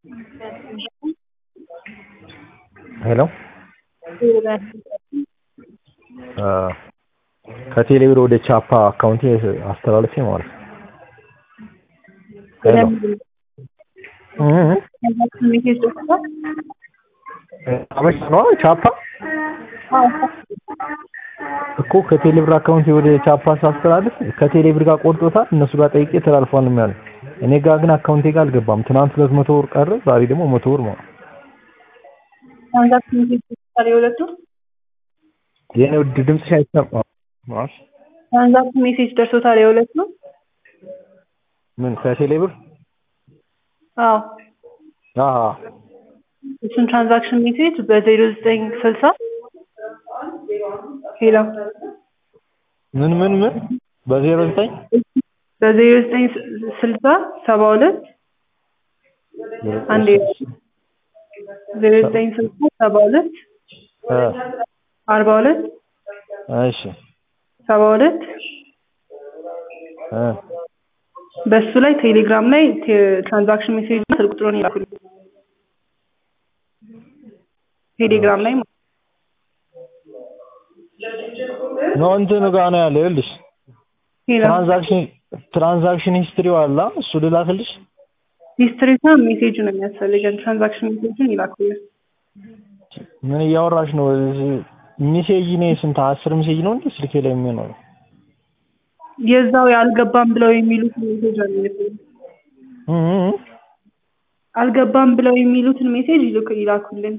ሄሎ ከቴሌብር ወደ ቻፓ አካውንቴ አስተላልፌ ማለት ነው። ሄሎ አበሻ ነው ቻፓ እኮ ከቴሌብር አካውንቴ ወደ ቻፓ ሳስተላልፍ ከቴሌብር ጋር ቆርጦታል። እነሱ ጋር ጠይቄ ተላልፏል ነው ያሉት። እኔ ጋር ግን አካውንቴ ጋር አልገባም። ትናንት ሁለት መቶ ብር ቀረ፣ ዛሬ ደግሞ መቶ ብር ነው። ትራንዛክሽን ሜሴጅ ደርሶታል የሁለቱ? የኔ ውድ ድምፅሽ አይሰማም። ማሽ ትራንዛክሽን ሜሴጅ ደርሶታል የሁለቱ? ምን ከቴሌብር? አዎ አሃ እሱን ትራንዛክሽን ሜሴጅ በዜሮ ዘጠኝ ስልሳ ሄሎ ምን ምን ምን በዜሮ ዘጠኝ በዜሮ ዘጠኝ ስልሳ ሰባ ሁለት አንዴ ዜሮ ዘጠኝ ስልሳ ሰባ ሁለት እ አርባ ሁለት እሺ ሰባ ሁለት እ በሱ ላይ ቴሌግራም ላይ ትራንዛክሽን ሜሴጅ ስልክ ቁጥሩን ይላኩልኝ። ቴሌግራም ላይ ማለት ነው እንትኑ ጋር ነው ያለው። ይኸውልሽ ሄሎ ትራንዛክሽን ትራንዛክሽን ሂስትሪው አለ እሱ ልላክልሽ። ሂስትሪና ሜሴጅ ነው የሚያስፈልገን። ትራንዛክሽን ሜሴጅን ይላኩልን። ምን እያወራሽ ነው? ሜሴጅ ነው ስንት አስር ሜሴጅ ነው እንዴ ስልኬ ላይ የሚኖረው? የዛው ያልገባም ብለው የሚሉትን ሜሴጅ ነው የሚልኩልን። እ እ እ አልገባም ብለው የሚሉትን ሜሴጅ ይልኩ- ይላኩልን።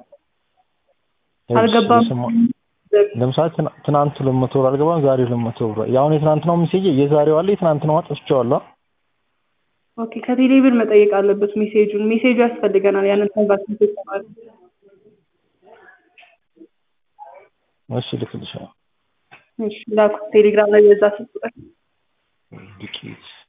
አልገባም ለምሳሌ ትና- ትናንት ሁለት መቶ ብር አልገባም፣ ዛሬ ሁለት መቶ ብር። የአሁን የትናንትናው ሜሴጅ የዛሬው አለ የትናንትናው አጥፍቼዋለሁ። ኦኬ ከቴሌ ብር መጠየቅ አለበት ሜሴጁን። ሜሴጁ ያስፈልገናል ያንን ትራንዛክሽን ሜሴጅ ለማለት። እሺ ልክልሻለሁ። እሺ ላኩ ቴሌግራም ላይ በዛ ስልክ ቁጥር ዱቄት